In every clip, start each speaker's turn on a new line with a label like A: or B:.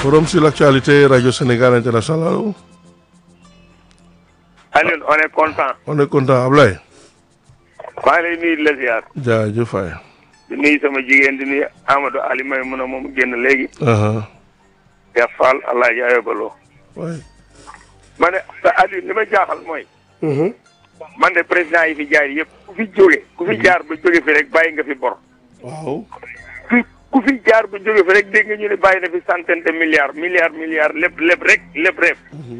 A: Forum sur l'actualité, Radio Sénégal International.
B: Alioune on est content.
A: On est content Ablaye.
B: maa ngi lay nuyu di la ziar.
A: jaajëf waay.
B: di nuyu sama jigéen di nuyu Amadou Ali may mun a moom génn léegi.
A: aha
B: Cheikh Fall allah jaayoo baloo.
A: waay.
B: ma ne te Alioune li ma jaaxal mooy. man de président yi fi jaar yëpp ku fi jóge ku fi jaar ba jóge fi rek bàyyi nga fi bor.
A: waaw.
B: fi ku fi jaar ba jóge fi rek dégg nga ñu ne bàyyi na fi centaine de milliards milliards milliards lépp lépp rek lépp rek.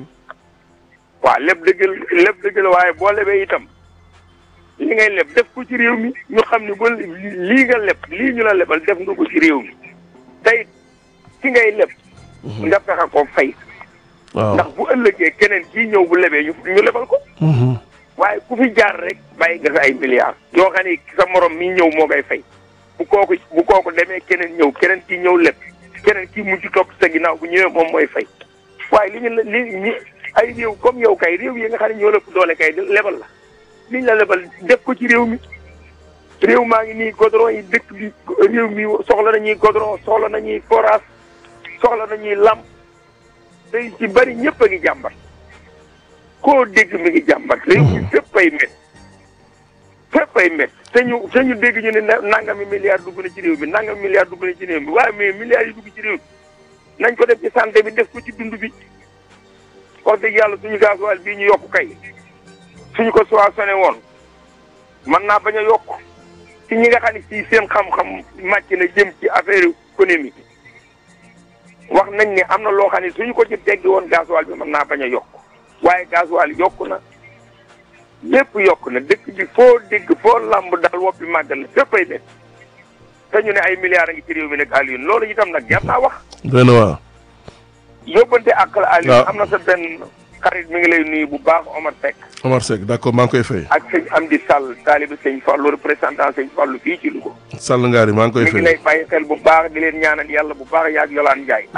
B: waaw lépp dëgg la lépp dëgg la waaye boo lebee itam li ngay leb def ko ci réew mi ñu xam ne ba lii nga leb lii ñu la lebal def nga ko ci réew mi tey ki ngay leb. nga fexe ko fay.
A: waaw.
B: ndax bu ëllëgee keneen kii ñëw bu lebee ñu ñu lebal ko.
A: Mhm.
B: waaye ku fi jaar rek bàyyi nga fi ay milliards. yoo xam ne sa morom mi ñëw moo koy fay bu kooku bu kooku demee keneen ñëw keneen kii ñëw leb keneen kii mujj topp sa ginnaaw bu ñëwee moom mooy fay waaye li ñu la li ñi ay réew comme yow kay réew yi nga xam ne ñoo lëpp doole kay lebal la liñ la lebal def ko ci réew mi réew maa ngi nii godron yi dëkk bi réew mi soxla nañuy godron soxla nañuy forage soxla nañuy lamp tey ci bari ñëpp a ngi jàmbat koo dégg mi ngi jàmbat réew mi fépp ay met fépp ay met te ñu te ñu dégg ñu ne na- nangami milliards dugg na ci réew mi nangami milliards dugg na ci réew mi waaye mais milliards yi dugg ci réew mi nañ ko def ci santé bi def ko ci dund bi wax dëgg yàlla suñu gasoil bii ñu yokk kay suñu ko soissonné woon mën naa bañ a yokk ci ñi nga xam ne si seen xam-xam màcc na jëm ci affaire économique wax nañ ne am na loo xam ne suñu ko ci teggi woon gasoil bi mën naa bañ a yokk waaye gasoil yokk na lépp yokk na dëkk bi foo dégg foo lamb daal woppi màggal na fépp ay nekk te ñu ne ay milliards a ngi ci réew mi nag Alioune loolu itam nag jar naa wax
A: doy na waar.
B: yóbbante ak la Alioune
A: waaw.
B: am na sa benn xarit mi ngi lay nuyu bu baax Omar Seck
A: Omar Seck d'accord maa ngi koy fay.
B: ak sëñ Amdi Sall taalibe sëñ Fallou représentant sëñ Fallou fii ci Louga
A: Sall Ngari maa ngi koy
B: mi ngi
A: fay.
B: lay bàyyi xel bu baax di leen ñaanal yàlla bu baax yaag Yolaan Njaay